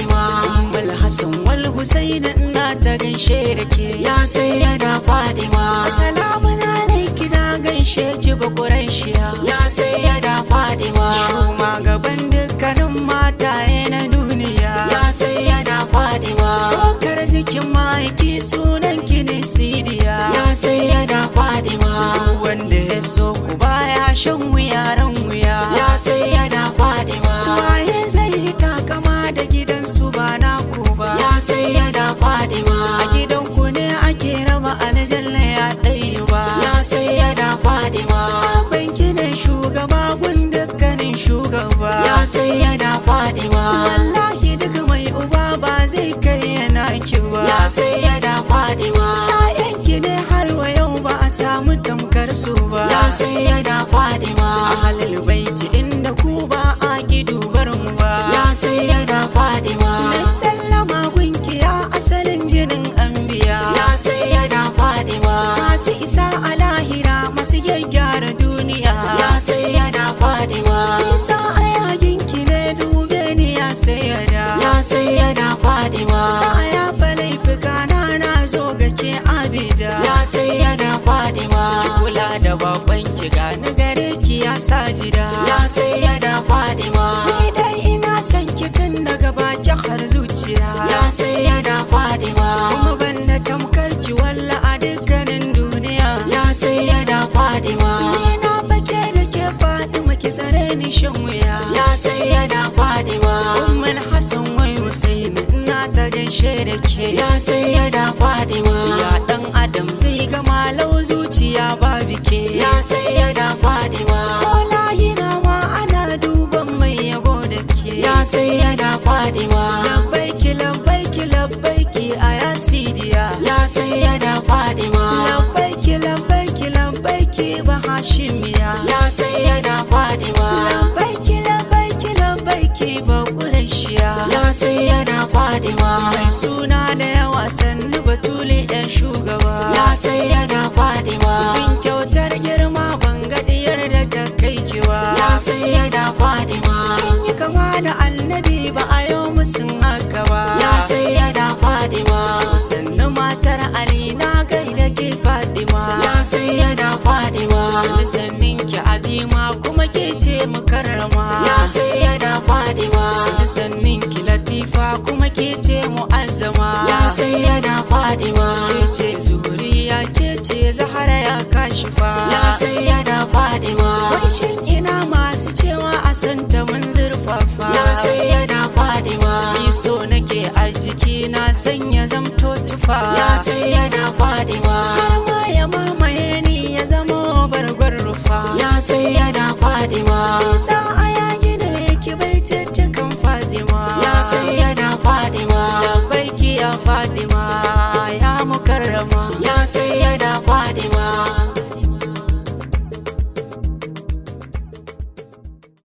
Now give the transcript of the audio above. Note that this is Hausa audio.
Fadima Ummul Hassan wal Husaini ina ta gaishe da ke ya sayyada Fadima Assalamu alaiki na gaishe ki ba Quraishiya ya sayyada Fadima Shuma gaban dukkanin mataye na duniya ya sayyada Fadima Sokar jikin maiki sunan ki ne Sidiya ya sayyada Fadima wanda ya so ku baya shan wuya ran wuya ya sayyada Fadima waye zai takama da gidansu ba naku ba ya sayyada Fadima a gidanku ne ake raba aljanna ya ɗayu ba ya sayyada Fadima banki ne shugaba gun dukkanin shugaba ya sayyada Fadima wallahi duk mai uba ba zai kai yana ki ba ya sayyada Fadima ƴaƴanki ne har wa yau ba a samu tamkar su ba ya sayyada Fadima ahlul baiti inda ku ba a ki dubar mu ba ya sayyada Fadima mai sallama gunki ya asalin jinin anbiya ya sayyada Fadima masu isa a lahira masu gyaggyara duniya ya sayyada Fadima isa a yaginki ne dube ni ya sayyada ya sayyada Fadima sa ya falaifuka na na zo ga ke abida ya sayyada Fadima ki kula da bakon ki gani gare ki ya sajida ya sayyada Fadima ni dai ina son ki tun daga baki har zuciya ya sayyada Fadima kuma banda tamkar ki walla a dukkanin duniya ya sayyada Fadima ni na bake da ke Fadima ki tsare ni shan wuya ya sayyada Fadima ummul Hassan wai Husaini ina ta gaishe da ke ya sayyada Fadima ya dan adam zai ga malau zuciya babu ke ya sayyada Fadima lahira ma ana duban mai yabo da ke ya sayyada Fadima labbaiki labbaiki labbaiki a yasidiya ya sayyada Fadima labbaiki labbaiki labbaiki ba hashimiya ya sayyada Fadima labbaiki labbaiki labbaiki ba qurayshiya ya sayyada Fadima mai suna da yawa sannu batuli yan shugaba ya sayyada Fadima bin kyautar girma ban ga diyar da ta kai kiwa ya sayyada Fadima kin yi kama da annabi ba a yau musun haka ba ya sayyada Fadima sannu matar Ali na gaida ke Fadima ya sayyada Fadima sannu sannin ki azima kuma ke ce mukarrama ya sayyada Fadima sannu sannin ki latifa kuma ke ce mu'azzama ya sayyada Fadima ke ce zuriya ke ce zahara ya kashifa ya sayyada Fadima wai shin ina masu cewa a santa mun zurfafa ya sayyada Fadima ni so nake a jiki na sanya zamto tufa ya sayyada Fadima har ma ya mamaye ni ya zama barbar rufa ya sayyada Fadima isa a yaki da yake bai tattakan Fadima ya sayyada Fadima labbaiki ya Fadima ya mukarrama ya sayyada Fadima